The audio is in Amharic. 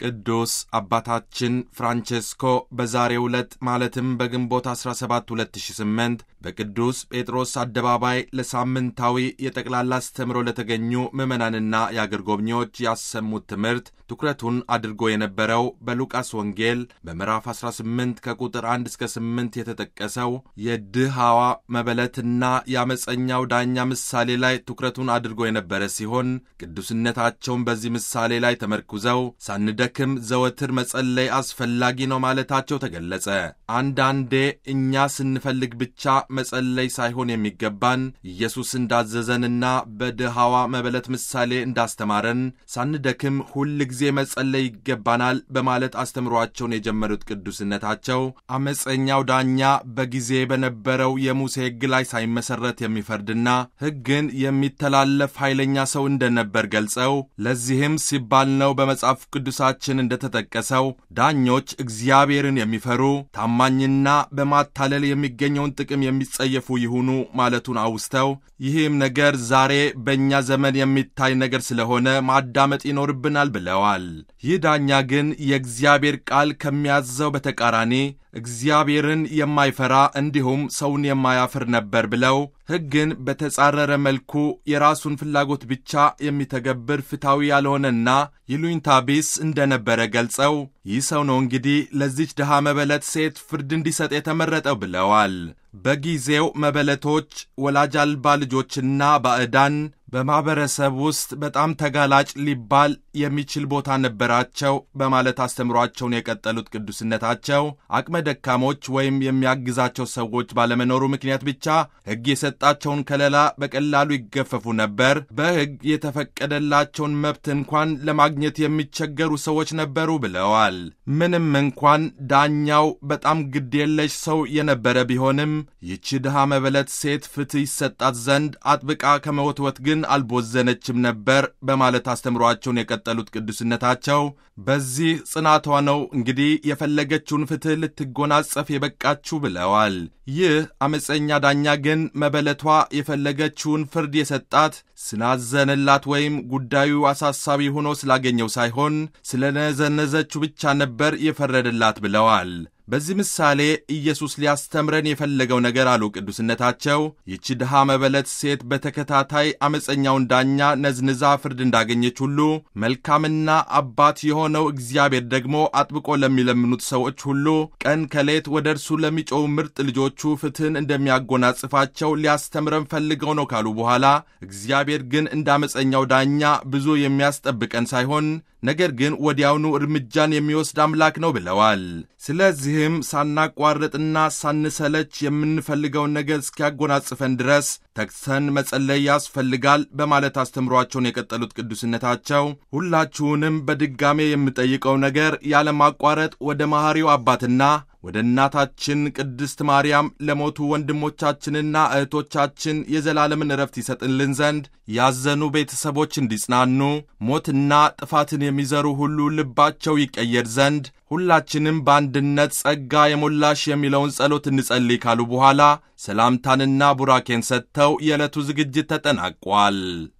ቅዱስ አባታችን ፍራንቼስኮ በዛሬው ዕለት ማለትም በግንቦት 17 2008 በቅዱስ ጴጥሮስ አደባባይ ለሳምንታዊ የጠቅላላ አስተምሮ ለተገኙ ምዕመናንና የአገር ጎብኚዎች ያሰሙት ትምህርት ትኩረቱን አድርጎ የነበረው በሉቃስ ወንጌል በምዕራፍ 18 ከቁጥር 1 እስከ 8 የተጠቀሰው የድሃዋ መበለትና የአመፀኛው ዳኛ ምሳሌ ላይ ትኩረቱን አድርጎ የነበረ ሲሆን ቅዱስነታቸውን በዚህ ምሳሌ ላይ ተመርኩዘው ሳንደክም ዘወትር መጸለይ አስፈላጊ ነው ማለታቸው ተገለጸ። አንዳንዴ እኛ ስንፈልግ ብቻ መጸለይ ሳይሆን የሚገባን ኢየሱስ እንዳዘዘንና በድሃዋ መበለት ምሳሌ እንዳስተማረን ሳንደክም ሁል ጊዜ መጸለይ ይገባናል በማለት አስተምሯቸውን የጀመሩት ቅዱስነታቸው አመፀኛው ዳኛ በጊዜ በነበረው የሙሴ ሕግ ላይ ሳይመሰረት የሚፈርድና ሕግን የሚተላለፍ ኃይለኛ ሰው እንደነበር ገልጸው ለዚህም ሲባል ነው በመጽሐፍ ቅዱሳችን እንደተጠቀሰው ዳኞች እግዚአብሔርን የሚፈሩ ታማኝና በማታለል የሚገኘውን ጥቅም የሚጸየፉ ይሁኑ ማለቱን አውስተው ይህም ነገር ዛሬ በእኛ ዘመን የሚታይ ነገር ስለሆነ ማዳመጥ ይኖርብናል ብለዋል። ይህ ዳኛ ግን የእግዚአብሔር ቃል ከሚያዘው በተቃራኒ እግዚአብሔርን የማይፈራ እንዲሁም ሰውን የማያፍር ነበር ብለው ሕግን በተጻረረ መልኩ የራሱን ፍላጎት ብቻ የሚተገብር ፍትሐዊ ያልሆነና ይሉኝታ ቢስ እንደነበረ ገልጸው ይህ ሰው ነው እንግዲህ ለዚች ድሃ መበለት ሴት ፍርድ እንዲሰጥ የተመረጠው ብለዋል። በጊዜው መበለቶች፣ ወላጅ አልባ ልጆችና ባዕዳን በማኅበረሰብ ውስጥ በጣም ተጋላጭ ሊባል የሚችል ቦታ ነበራቸው በማለት አስተምሯቸውን የቀጠሉት ቅዱስነታቸው አቅመ ደካሞች ወይም የሚያግዛቸው ሰዎች ባለመኖሩ ምክንያት ብቻ ሕግ የሰጣቸውን ከለላ በቀላሉ ይገፈፉ ነበር። በሕግ የተፈቀደላቸውን መብት እንኳን ለማግኘት የሚቸገሩ ሰዎች ነበሩ ብለዋል። ምንም እንኳን ዳኛው በጣም ግዴለሽ ሰው የነበረ ቢሆንም ይቺ ድሃ መበለት ሴት ፍትሕ ይሰጣት ዘንድ አጥብቃ ከመወትወት ግን አልቦዘነችም ነበር በማለት አስተምሯቸውን የቀጠሉት ቅዱስነታቸው በዚህ ጽናቷ ነው እንግዲህ የፈለገችውን ፍትሕ ልትጎናጸፍ የበቃችሁ ብለዋል። ይህ አመፀኛ ዳኛ ግን መበለቷ የፈለገችውን ፍርድ የሰጣት ስላዘነላት ወይም ጉዳዩ አሳሳቢ ሆኖ ስላገኘው ሳይሆን ስለነዘነዘችው ብቻ ነበር የፈረደላት ብለዋል። በዚህ ምሳሌ ኢየሱስ ሊያስተምረን የፈለገው ነገር አሉ ቅዱስነታቸው ይቺ ድሃ መበለት ሴት በተከታታይ አመፀኛውን ዳኛ ነዝንዛ ፍርድ እንዳገኘች ሁሉ መልካምና አባት የሆነው እግዚአብሔር ደግሞ አጥብቆ ለሚለምኑት ሰዎች ሁሉ ቀን ከሌት ወደ እርሱ ለሚጮው ምርጥ ልጆቹ ፍትሕን እንደሚያጎናጽፋቸው ሊያስተምረን ፈልገው ነው ካሉ በኋላ እግዚአብሔር ግን እንደ አመፀኛው ዳኛ ብዙ የሚያስጠብቀን ሳይሆን ነገር ግን ወዲያውኑ እርምጃን የሚወስድ አምላክ ነው ብለዋል። ስለዚህም ሳናቋርጥና ሳንሰለች የምንፈልገውን ነገር እስኪያጎናጽፈን ድረስ ተግተን መጸለይ ያስፈልጋል በማለት አስተምሯቸውን የቀጠሉት ቅዱስነታቸው ሁላችሁንም በድጋሜ የምጠይቀው ነገር ያለማቋረጥ ወደ መሐሪው አባትና ወደ እናታችን ቅድስት ማርያም ለሞቱ ወንድሞቻችንና እህቶቻችን የዘላለምን ዕረፍት ይሰጥልን ዘንድ ያዘኑ ቤተሰቦች እንዲጽናኑ፣ ሞትና ጥፋትን የሚዘሩ ሁሉ ልባቸው ይቀየር ዘንድ ሁላችንም በአንድነት ጸጋ የሞላሽ የሚለውን ጸሎት እንጸልይ ካሉ በኋላ ሰላምታንና ቡራኬን ሰጥተው የዕለቱ ዝግጅት ተጠናቋል።